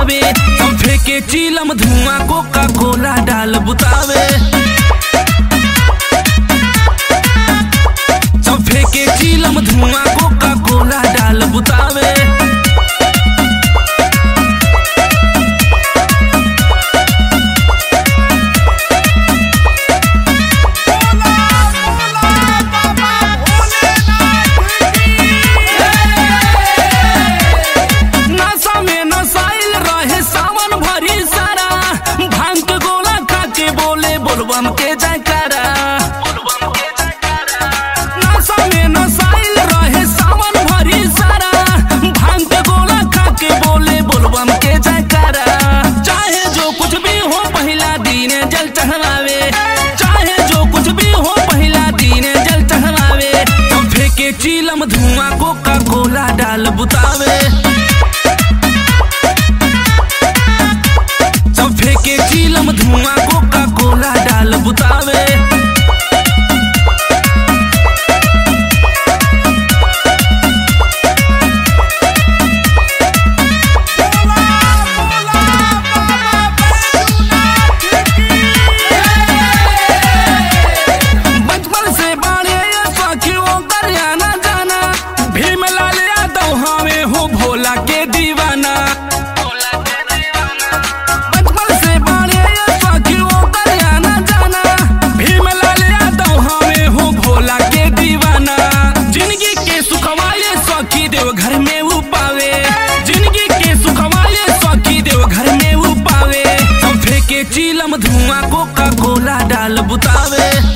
बुतावे हम फेंके चीलम धुआं कोका कोला डाल बुतावे सब फेंके चीलम धुआं कोका कोला डाल बुतावे नशा में नसाइल रहे सावन भरी सारा भांग के गोला खा के बोले बोलबम के जयकारा नशा में नसाइल रहे सावन भरी सारा भांग के गोला खा के बोले बोलबम के जयकारा चाहे जो कुछ भी हो पहला दिन जल चढ़ावे चाहे जो कुछ भी हो पहला दिन जल चढ़ावे हम फेंके चीलम धुआं कोका कोला डाल बुतावे सब फेंके चीलम धुआं कोका कोला डाल बुतावे बचपन से बाड़े सखियों दरियाना जाना भीम लाल यादव हमें हो भोला के दीवाना बचपन से बाड़े सखियों दरियाना जाना भीम लाल यादव हमें हो भोला के दीवाना जिंदगी के सुखवाले सखी देव घर में वो पावे जिंदगी के सुखवाले सखी देव घर में वो पावे हम फेंके चीलम धुआं कोका कोला डाल बुतावे